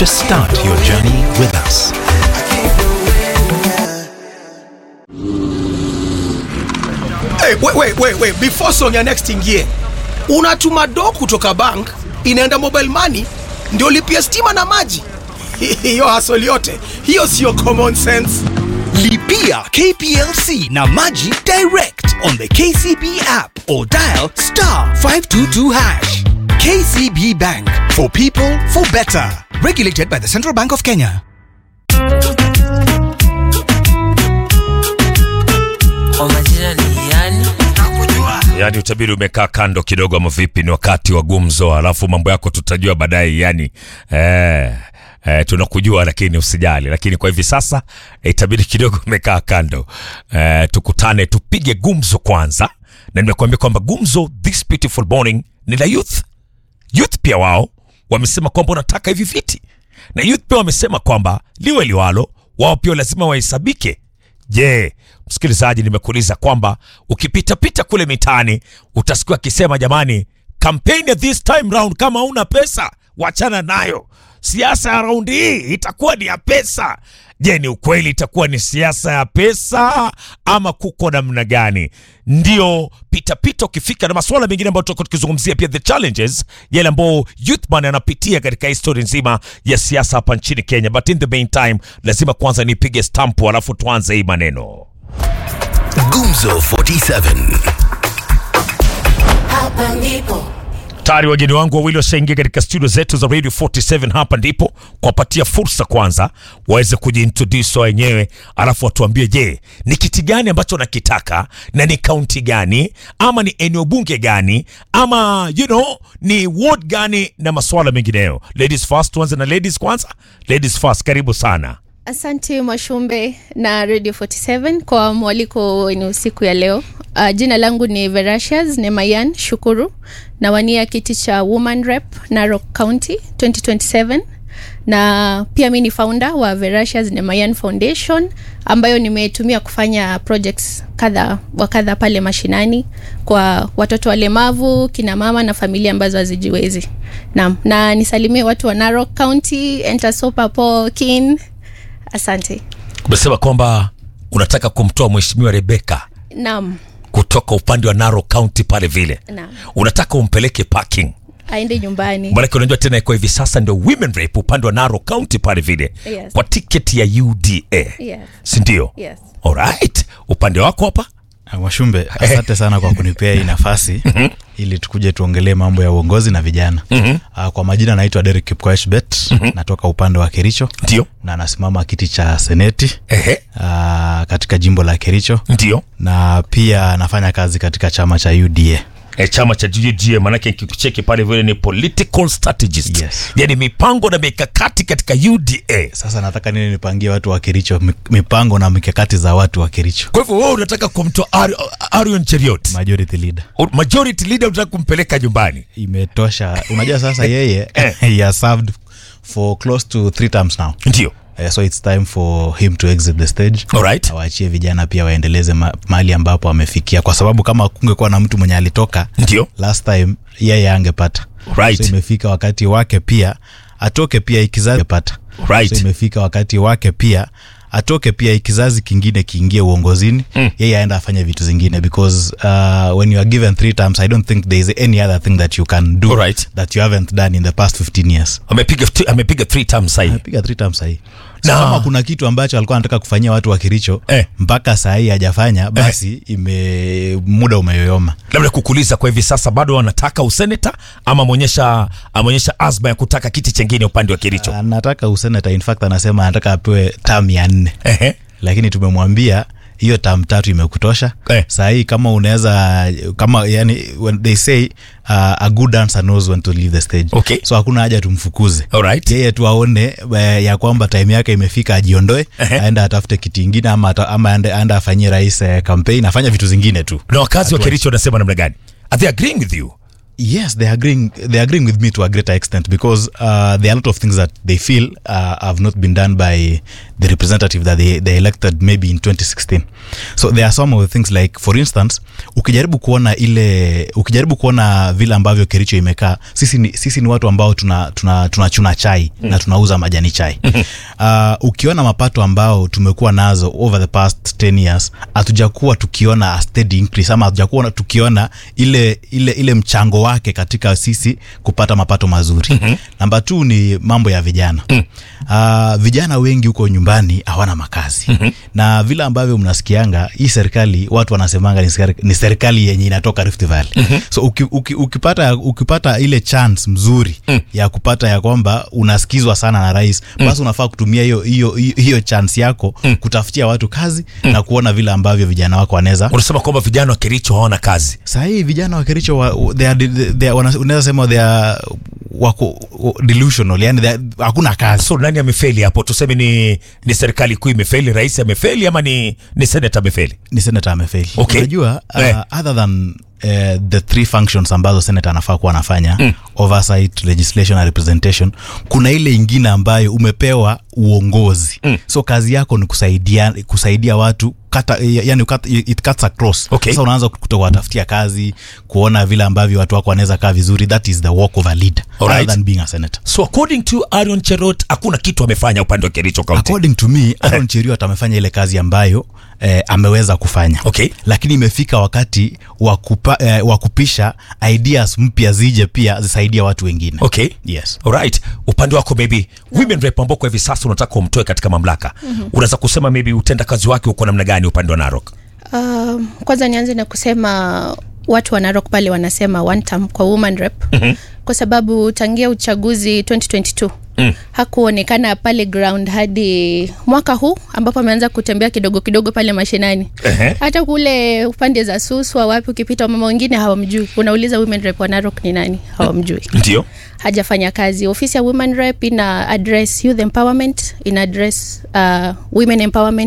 to start your journey with us. Hey, wait, wait, wait, wait. Before song ya next ingie, unatuma do kutoka bank inaenda mobile money ndio lipia stima na maji. Hiyo hasoli yote hiyo sio common sense. Lipia KPLC na Maji direct on the KCB app or dial star 522 hash. KCB Bank for people for better. Regulated by the Central Bank of Kenya. Kwa majina ni yani Yaani utabiri umekaa kando kidogo, ama vipi? Ni wakati wa gumzo, alafu mambo yako tutajua baadaye. Yani eh, eh, tunakujua lakini usijali. Lakini kwa hivi sasa eh, itabidi kidogo umekaa kando eh, tukutane tupige gumzo kwanza, na nimekuambia kwamba gumzo this beautiful morning ni la youth. Youth pia wao wamesema kwamba wanataka hivi viti, na youth pia wamesema kwamba liwe liwalo, wao pia lazima wahesabike. Je, msikilizaji, nimekuuliza kwamba ukipitapita kule mitaani utasikia akisema jamani, kampeni ya this time round, kama una pesa wachana nayo. Siasa ya raundi hii itakuwa ni ya pesa. Je, ni ukweli itakuwa ni siasa ya pesa ama kuko namna gani? Ndio pitapita ukifika na masuala mengine ambayo tutakuwa tukizungumzia pia the challenges yale ambayo youthman anapitia katika histori nzima ya siasa hapa nchini Kenya. But in the meantime, lazima kwanza nipige stampu alafu tuanze hii maneno. Gumzo 47. Hapa ndipo Tayari wageni wangu wawili washaingia katika studio zetu za Radio 47 hapa ndipo kuwapatia fursa kwanza waweze kujiintroduce wenyewe, alafu watuambie, je, ni kiti gani ambacho nakitaka na ni kaunti gani ama ni eneo bunge gani ama you know, ni ward gani na masuala mengineyo. Ladies first, tuanze na ladies kwanza. Ladies first, karibu sana. Asante Mwashumbe na Radio 47 kwa mwaliko wenu siku ya leo. Uh, jina langu ni Verasias Nemayan Shukuru na wania kiti cha Woman Rep Narok County 2027 na pia mi ni founder wa Verasias Nemayan Foundation ambayo nimetumia kufanya projects kadha wa kadha pale mashinani kwa watoto walemavu, kina mama na familia ambazo hazijiwezi. Naam, na nisalimie watu wa Narok County, Entasopa Po, Kin. Asante. Umesema kwamba unataka kumtoa mheshimiwa Rebeka Naam. kutoka upande wa Narok County pale vile, Naam. unataka umpeleke parking Aende nyumbani. Maanake unajua tena kwa hivi sasa ndio women rep upande wa Narok County pale vile Yes. kwa tiketi ya UDA Yes. si ndio? Yes. Alright, upande wako hapa Ah, Mwashumbe, asante sana kwa kunipea hii nafasi ili tukuje tuongelee mambo ya uongozi na vijana. Ah, Kwa majina naitwa Derek Kipkoech Bet, natoka upande wa Kericho ndio na nasimama kiti cha seneti ehe, ah, katika jimbo la Kericho ndio na pia nafanya kazi katika chama cha UDA. e, chama cha UDA maanake nikikucheki pale vile ni political strategist Yes. yani mipango na mikakati katika UDA. Sasa nataka nini nipangie watu wa Kericho mi- mipango na mikakati za watu wa Kericho. Kwa hivyo wewe unataka kumtoa Ari- Arion Cheriot Majority leader majority leader, unataka kumpeleka nyumbani imetosha. Unajua sasa yeye he has served for close to three terms now. ndio. Uh, so it's time for him to exit the stage Alright. awaachie vijana pia waendeleze ma mahali ambapo amefikia kwa sababu kama kungekuwa na mtu mwenye alitoka Ndio. last time yeye angepata Right. so imefika wakati wake pia atoke pia ikizazi pata Right. so imefika wakati wake pia atoke pia kizazi kingine kiingie uongozini mm. yeye aenda afanye vitu zingine because uh, when you are given three terms i don't think there is any other thing that you can do Alright. that you haven't done in the past 15 years Amepiga amepiga three terms sahi. amepiga three terms sahii so Na- kama kuna kitu ambacho alikuwa anataka kufanyia watu wa Kericho Eh. mpaka sahii hajafanya basi ime muda umeyoyoma labda kukuuliza kwa hivi sasa bado wanataka useneta ama ameonyesha ameonyesha azma ya kutaka kiti chengine upande wa Kericho. anataka usenata in fact anasema anataka apewe tam ya nne Ehe. lakini tumemwambia hiyo tam tatu imekutosha Eh. sahii kama unaweza kama yani when they say uh, a good dancer knows when to leave the stage Okay. so hakuna haja tumfukuze Alright. yeye tu aone eh, ya kwamba time yake imefika ajiondoe Ehe. aende atafute kiti ingine ama, ata- ama aende, aende afanyie rais eh, campaign afanye vitu zingine tu Na wakazi wa Kericho wanasema namna gani? Are they agreeing with you? yes they're agreeing they're agreeing with me to a greater extent because uh, there are a lot of things that they feel uh, have not been done by the representative that they, they elected maybe in 2016 so there are some of the things like for instance ukijaribu kuona ile ukijaribu kuona vile ambavyo kericho imekaa sisi ni, sisi ni watu ambao tuna tuna tunachuna chai mm. na tunauza majani chai uh, ukiona mapato ambao tumekuwa nazo over the past 10 years hatujakuwa tukiona a steady increase ama hatujakuwa tukiona ile ile ile mchango wake katika sisi kupata mapato mazuri mm-hmm. namba t ni mambo ya vijana mm. uh, vijana wengi huko nyumbani hawana makazi mm-hmm. na vile ambavyo mnasikianga hii serikali watu wanasemanga ni serikali, ni serikali yenye inatoka Rift Valley mm-hmm. so uki, uki, ukipata ukipata ile chance mzuri mm. ya kupata ya kwamba unasikizwa sana na rais mm. basi unafaa kutumia hiyo hiyo hiyo- hiyo chance yako mm. kutafutia watu kazi mm. na kuona vile ambavyo vijana wako wanaweza unasema kwamba vijana wa kericho hawana kazi sahii vijana wa kericho wa, they are, they are, wana- unaweza sema they are wako delusional yani they are- hakuna kazi so nani amefeli hapo tuseme ni ni serikali kuu imefeli rais amefeli ama ni ni senata amefeli ni senator amefeli Okay. unajua Eh. uh, other than Uh, the three functions ambazo senator anafaa kuwa anafanya mm. oversight legislation na representation kuna ile ingine ambayo umepewa uongozi mm. so kazi yako ni kusaidia kusaidia watu kata, yani cut, it cuts across Okay. sasa unaanza kutokuwatafutia kazi kuona vile ambavyo watu wako wanaweza kaa vizuri that is the work of a leader Alright. other than being a senator so according to arion cherot hakuna kitu amefanya upande wa kericho county according to me Aaron Cheriot amefanya ile kazi ambayo eh, ameweza kufanya Okay. lakini imefika wakati wa kupa, eh, wa kupisha ideas mpya zije pia zisaidie watu wengine okay yes Alright. upande wako maybe women rep ambao kwa hivi sasa unataka umtoe katika mamlaka mm-hmm. unaweza kusema maybe utenda kazi wake uko namna gani upande wa narok Um, kwanza nianze na kusema watu wa Narok pale wanasema one term kwa woman rep mm-hmm. kwa sababu tangia uchaguzi 2022 mm. hakuonekana pale ground hadi mwaka huu ambapo ameanza kutembea kidogo kidogo pale mashinani Ehe. hata kule upande za suswa wapi ukipita mama wengine hawamjui unauliza women rep wa Narok ni nani hawamjui ndio hajafanya kazi ofisi ya women rep ina address youth empowerment ina address uh, women empowerment